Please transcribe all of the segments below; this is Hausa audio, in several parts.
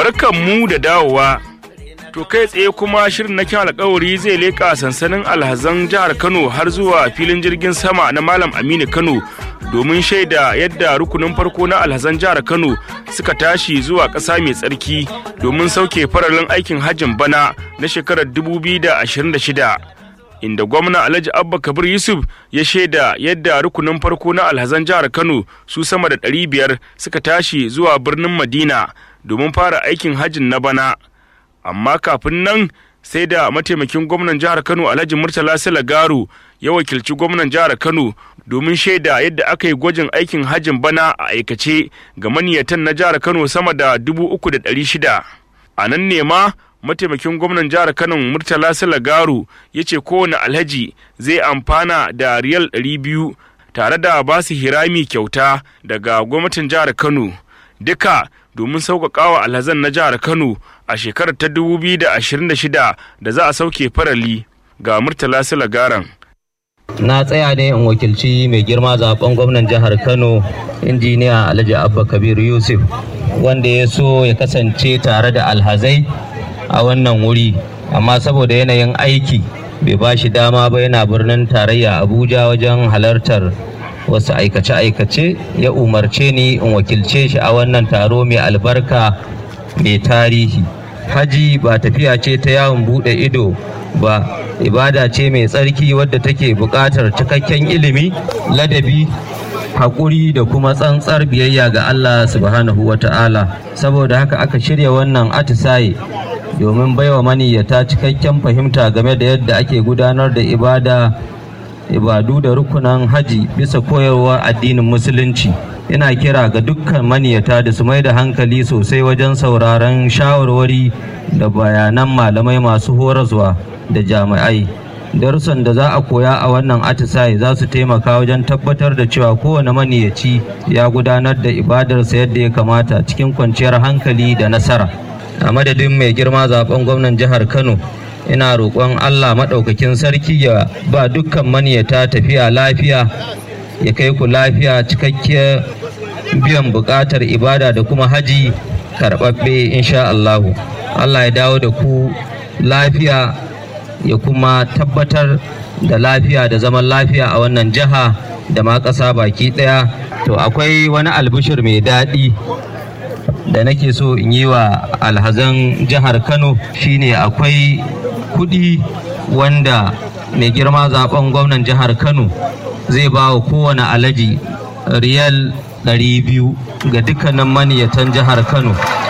barkanmu da dawowa. To kai tsaye kuma shirin na kyan alkawari zai leƙa sansanin alhazan jihar Kano har zuwa filin jirgin sama na Malam Aminu Kano domin shaida yadda rukunin farko na alhazan jihar Kano suka tashi zuwa ƙasa mai tsarki domin sauke faralin aikin hajjin bana na shekarar 2026. Inda gwamna Alhaji Abba Kabir Yusuf ya shaida yadda rukunin farko na alhazan jihar Kano su sama da 500 suka tashi zuwa birnin Madina domin fara aikin hajjin na bana. Amma kafin nan sai da mataimakin gwamnan jihar Kano Alhaji Murtala Salagaru ya wakilci gwamnan jihar Kano domin shaida yadda aka yi gwajin aikin hajjin bana a aikace ga maniyatan na jihar Kano sama da dubu uku da ɗari shida. A nan ne ma mataimakin gwamnan jihar Kano Murtala Salagaru ya ce kowane alhaji zai amfana da riyal ɗari biyu tare da basu hirami kyauta daga gwamnatin jihar Kano. Duka domin sauƙaƙawa alhazan na jihar Kano a shekarar ta 2026 da za a sauke farali ga Murtala Silagaran. na tsaya ne in wakilci mai girma zaben gwamnan jihar kano injiniya alhaji abba kabir yusuf wanda ya so ya kasance tare da alhazai a wannan wuri amma saboda yanayin aiki bai ba shi dama ba yana birnin tarayya abuja wajen halartar wasu aikace-aikace ya umarce ni in wakilce shi a wannan taro mai albarka mai tarihi haji ba tafiya ce ta yawon bude ido ba ibada ce mai tsarki wadda take buƙatar cikakken ilimi ladabi haƙuri da kuma tsantsar biyayya ga Allah subhanahu wa ta'ala saboda haka aka shirya wannan atisaye domin baiwa maniyyata cikakken fahimta game da yadda ake gudanar da ibada ibadu da rukunan haji bisa koyarwar addinin musulunci ina kira ga dukkan maniyata da su mai da hankali sosai wajen sauraron shawarwari da bayanan malamai masu horaswa da jami'ai darussan da za a koya a wannan atisaye za su taimaka wajen tabbatar da cewa kowane maniyaci ya gudanar da ibadarsa yadda ya kamata cikin kwanciyar hankali da nasara a madadin mai girma zaben gwamnan jihar kano ina roƙon allah maɗaukakin sarki ya ba dukkan maniyata tafiya lafiya ya kai ku lafiya cikakkiyar biyan buƙatar ibada da kuma haji karɓaɓɓe insha allahu allah ya dawo da ku lafiya ya kuma tabbatar da lafiya da zaman lafiya a wannan jiha da ma ƙasa baki ɗaya to akwai wani albishir mai daɗi da nake so in yi wa alhazan jihar kano shine akwai kuɗi wanda mai girma zaben gwamnan jihar kano zai ba wa kowane alaji riyal 200 ga dukkanin maniyatan jihar kano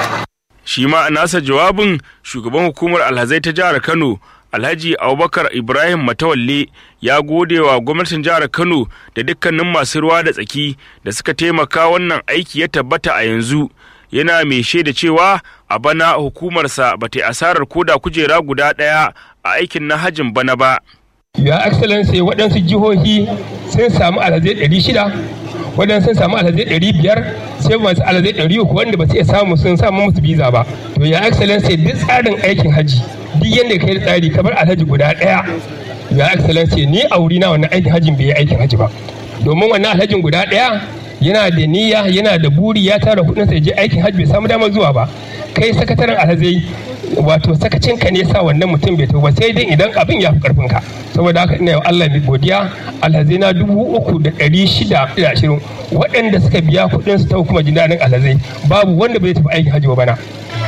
Shi ma a nasa jawabin shugaban hukumar alhazai ta jihar Kano Alhaji Abubakar Ibrahim Matawalle ya gode wa gwamnatin jihar Kano da dukkanin masu ruwa da tsaki da suka taimaka wannan aiki ya tabbata a yanzu. Yana mai shaida cewa a bana hukumarsa ba ta yi asarar koda kujera guda ɗaya a aikin na hajin bana ba. Ya Excellency waɗansu jihohi sun samu alhazai ɗari shida waɗansu sun samu alhazai ɗari biyar sai masu alhazai ɗari uku wanda ba su iya samu sun samu musu biza ba to ya excellency duk tsarin aikin haji duk yadda kai da tsari kamar alhaji guda ɗaya ya excellency ni a wuri na wannan aikin hajin bai yi aikin haji ba domin wannan alhajin guda ɗaya yana da niyya yana da buri ya tara kuɗin sai je aikin haji bai samu damar zuwa ba kai sakataren alhazai wato sakacin ka ne sa wannan mutum bai ba sai dai idan abin ya fi karfin ka saboda haka ina yau Allah mai godiya alhazai na dubu uku da ɗari shida da ashirin waɗanda suka biya kuɗin su ta hukumar jin daɗin alhazai babu wanda bai tafi aikin hajji ba bana.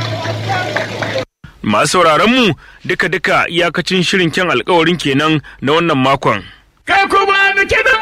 Masu sauraron mu duka-duka iyakacin shirin kyan alkawarin kenan na wannan makon. Kai kuma